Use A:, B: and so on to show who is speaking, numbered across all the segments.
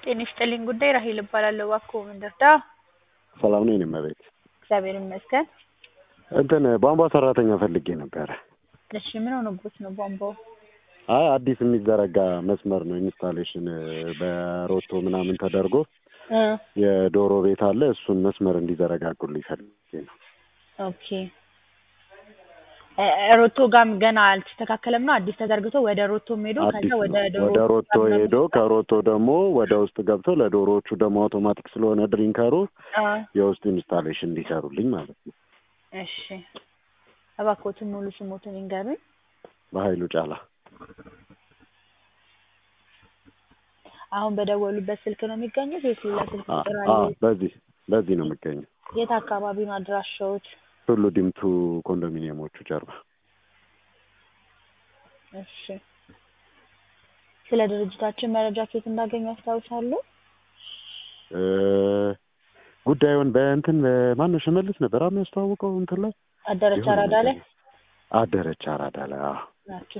A: ጤና ይስጥልኝ ጉዳይ ራሔል እባላለሁ። እባክዎ ምን ልርዳ?
B: ሰላም ነው የኔ እመቤት።
A: እግዚአብሔር ይመስገን።
B: እንትን ቧንቧ ሰራተኛ ፈልጌ ነበረ።
A: እሺ ምን ሆኖብዎት ነው ቧንቧው?
B: አይ አዲስ የሚዘረጋ መስመር ነው ኢንስታሌሽን በሮቶ ምናምን ተደርጎ
A: እ
B: የዶሮ ቤት አለ እሱን መስመር እንዲዘረጋጉልኝ ፈልጌ ነው።
A: ኦኬ እ ሮቶ ጋም ገና አልተስተካከለም ነው አዲስ ተዘርግቶ ወደ ሮቶም ሄዶ ከዛ
B: አዲስ
A: ወደ
B: ነው
A: ዶሮ
B: ወደ ሮቶ
A: ጋር
B: ሄዶ ከሮቶ ደግሞ ወደ ውስጥ ገብቶ ለዶሮዎቹ ደግሞ አውቶማቲክ ስለሆነ ድሪንከሩ
A: አ
B: የውስጥ ኢንስታሌሽን እንዲሰሩልኝ ማለት ነው።
A: እሺ እባክዎትን ሙሉ ስሞትን ይንገሩኝ።
B: በኃይሉ ጫላ
A: አሁን በደወሉበት ስልክ ነው የሚገኙት ወይስ ሌላ ስልክ
B: አ
A: ቁጥር
B: አ
A: አለ?
B: በዚህ በዚህ ነው የሚገኘው።
A: የት አካባቢ ነው አድራሻዎት?
B: ቱሉ ዲምቱ ኮንዶሚኒየሞቹ ጀርባ።
A: እሺ ስለ ድርጅታችን መረጃ ከየት እንዳገኙ ያስታውሳሉ?
B: እ ጉዳዩን በእንትን ማነው ሽመልስ ነበር አሁን ያስተዋወቀው እንትን ላይ
A: አደረች
B: የሆነ
A: አራዳ ላይ
B: ነገር አደረች አራዳ ላይ አዎ።
A: ናቸው።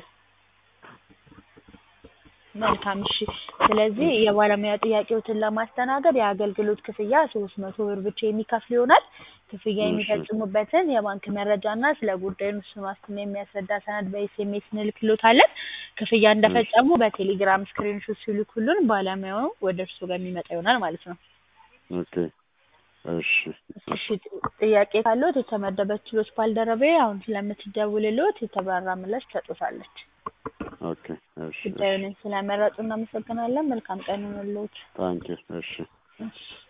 A: መልካም እሺ። ስለዚህ የባለሙያ ጥያቄዎትን ለማስተናገድ የአገልግሎት ክፍያ ሶስት መቶ ብር ብቻ የሚከፍል ይሆናል። ክፍያ
B: እሺ።
A: የሚፈጽሙበትን የባንክ መረጃ እና ስለ ጉዳዩ እሱን ዋስትና የሚያስረዳ ሰነድ በኤስኤምኤስ እንልክልዎታለን። ክፍያ እንደፈጸሙ በቴሌግራም ስክሪንሾት ሲልኩልን ባለሙያው ወደ እርስዎ ጋር የሚመጣ ይሆናል ማለት ነው።
B: ኦኬ እሺ
A: እሺ ጥያቄ ካለዎት የተመደበችሎት ባልደረባዬ አሁን ስለምትደውልልዎት የተብራራ ምላሽ ትሰጥዎታለች።
B: ኦኬ እሺ
A: ጉዳዩን ስለመረጡ እናመሰግናለን። መልካም ቀን ይሁንልዎት።
B: ታንኪ እሺ
A: እሺ